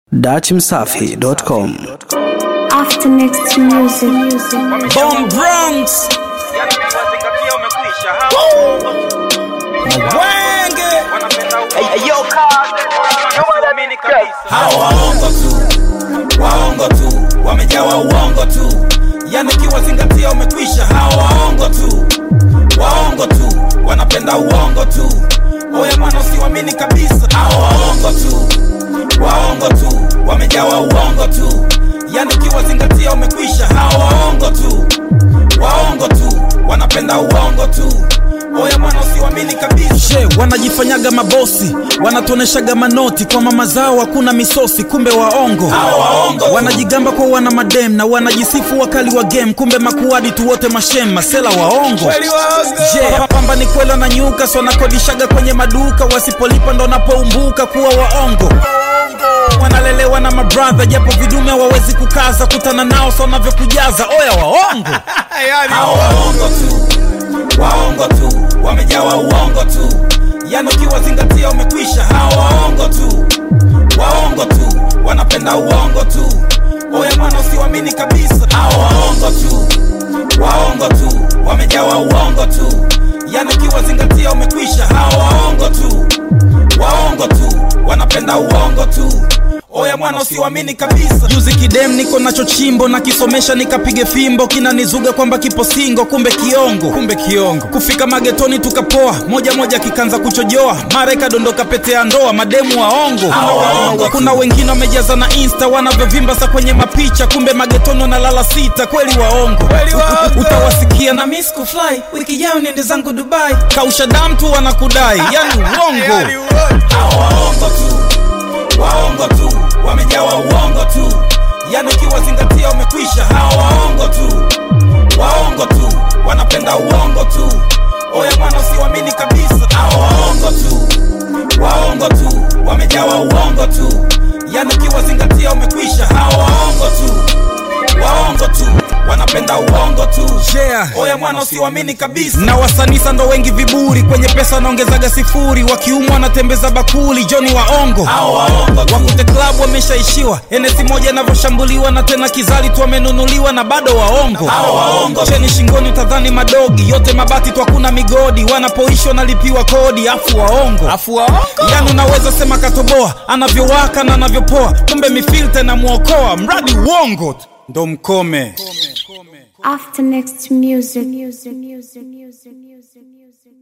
Datimsafi.com After next music. Bomb Bronx Yani ukiwazingatia umekwisha hao Wenge wanapenda uamini kabisa Hawa waongo tu Waongo tu Wamejawa uongo tu Yani ukiwazingatia umekwisha Hawa waongo tu Waongo tu Wanapenda uongo tu Oya mwana usiwamini kabisa Hawa waongo tu Waongo tu Wamejawa uongo tu Yani ukiwazingatia umekwisha Hawa waongo tu Waongo tu Wanapenda uongo tu Oya mwana usiwamini kabisa She, wanajifanyaga mabosi wanatuoneshaga manoti kwa mama zao hakuna misosi kumbe waongo wanajigamba kwa wana madem na wanajisifu wakali wa game kumbe makuadi tu wote mashem masela waongo Je, pamba ni kwela na nyuka so wanakodishaga kwenye maduka wasipolipa ndo napoumbuka kuwa waongo wanalelewa na mabradha japo vidume hawawezi kukaza kutana nao so wanavyokujaza oya waongo Hao waongo tu waongo tu wamejawa uongo tu yani ukiwazingatia umekwisha hawa waongo tu waongo tu wanapenda uongo tu oya mwana usiwamini kabisa hawa waongo tu waongo tu wamejawa uongo tu yani ukiwazingatia umekwisha hawa waongo tu waongo tu wanapenda uongo tu oya mwana usiwamini kabisa juzi kidem niko nacho chimbo na kisomesha nikapige fimbo kinanizuga kwamba kipo singo kumbe kiongo kumbe kiongo kufika magetoni tukapoa moja moja kikanza kuchojoa mara ikadondoka pete ya ndoa mademu waongo kuna wengine wamejaza na insta wanavyovimba sa kwenye mapicha kumbe magetoni wanalala sita kweli waongo utawasikia na miss kufly wiki jao niende zangu dubai kausha damu tu wanakudai yani uongo Hao waongo tu waongo tu wamejawa uongo tu yani ukiwazingatia umekwisha hawa waongo tu waongo tu wanapenda uongo tu oya mwana usiwamini kabisa hawa waongo tu waongo tu wamejawa uongo tu yani ukiwazingatia umekwisha hawa waongo tu waongo tu wanapenda uongo tu yeah. oya mwana usiwamini kabisa na wasanisa ndo wengi viburi kwenye pesa wanaongezaga sifuri wakiumwa wanatembeza bakuli joni waongo wakute klabu wameshaishiwa enesi moja inavyoshambuliwa na tena kizali tu wamenunuliwa na bado waongo cheni shingoni utadhani madogi yote mabati tu hakuna migodi wanapoishi wanalipiwa kodi afu waongo afu waongo yani unaweza sema katoboa anavyowaka na anavyopoa kumbe mifilte na mwokoa mradi uongo tu ndo mkome After next music.